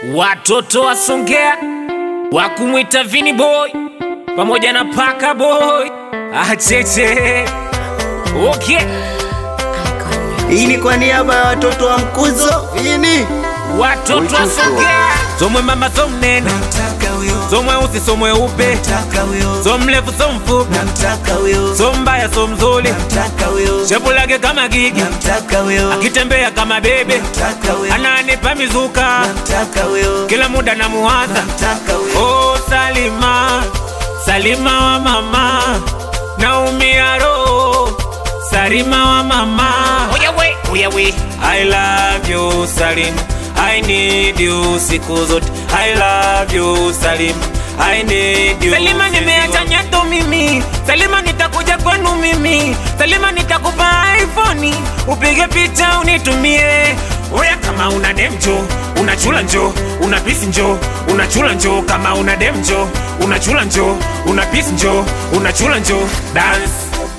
Watoto wa Songea wa kumwita Vini Boy pamoja na Paka Boy acheche okay. Hii ni kwa niaba ya watoto wa Mkuzo. Ini Watoto wa Songea somwe mama so mnene so mweusi so mweupe so mrefu so mfupi so mbaya so mzuri shepu lake kama gigi akitembea kama bebe ananipa mizuka kila muda na muwaza oh, Salima Salima wa mama naumia roho Salima wa mama Uyawe, uyawe. I love you Salim I need you siku zote I love you Salim I need you Salima nimeacha nyato mimi Salima nitakuja kwenu mimi Salima nitakupa iPhone upige picha unitumie Oya kama una demjo unachula njo una pisi njo unachula njo kama una demjo unachula njo una pisi njo unachula njo dance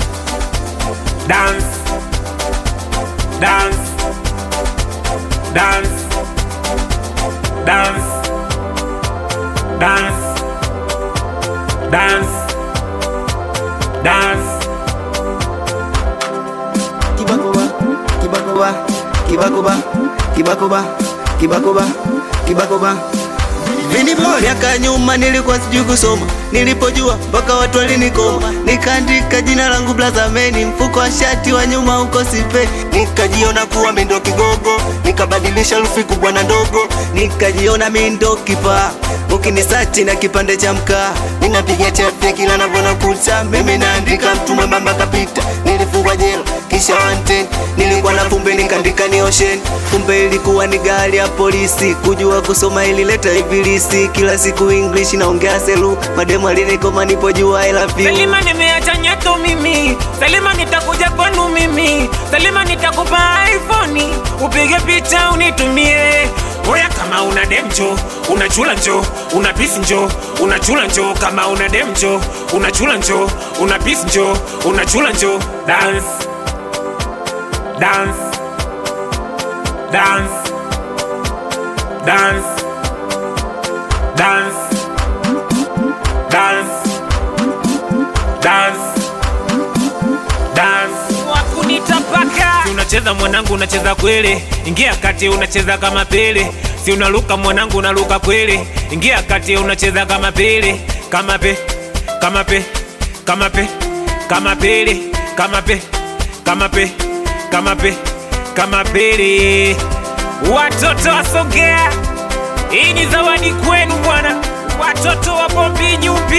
dance dance dance dance dance dance dance kibakoba kibakoba kibakoba kibakoba kibakoba kibakoba Vini Boy. Miaka nyuma nilikuwa sijui kusoma, nilipojua mpaka watu walinikoma, nikaandika jina langu Blazameni, mfuko wa shati wa nyuma uko sipe, nikajiona kuwa mimi ndo kigogo, nikabadilisha lufi kubwa na ndogo, nikajiona mimi ndo kipa ukinisachi na kipande cha mkaa, ninapiga chefe kila navona kucha, mimi naandika mtu mwembamba kapita, nilifungwa jela kisha wanted, nilikuwa na kumbe nikaandika ni ocean, kumbe ilikuwa ni gari ya polisi, kujua kusoma ilileta ibilisi, kila siku English naongea selu, mademu alinikoma nipojua I love you. Salima nimeacha nyato mimi Salima nitakuja kwenu mimi Salima nitakupa iPhone upige picha unitumie Oya kama una demjo unachula njo una pisi njo unachula njo kama una demjo unachula njo una pisi njo unachula njo dance dance dance dance dance dance dance dance wakunitapaka si unacheza mwanangu unacheza kweli ingia kati unacheza kama pele si unaluka mwanangu unaluka kweli ingia kati unacheza kama pele kama pe kama pe kama pe kama pele kama pe kama pe kama pe kama pele watoto wasogea hii ni zawadi kwenu bwana watoto wa bombi nyupi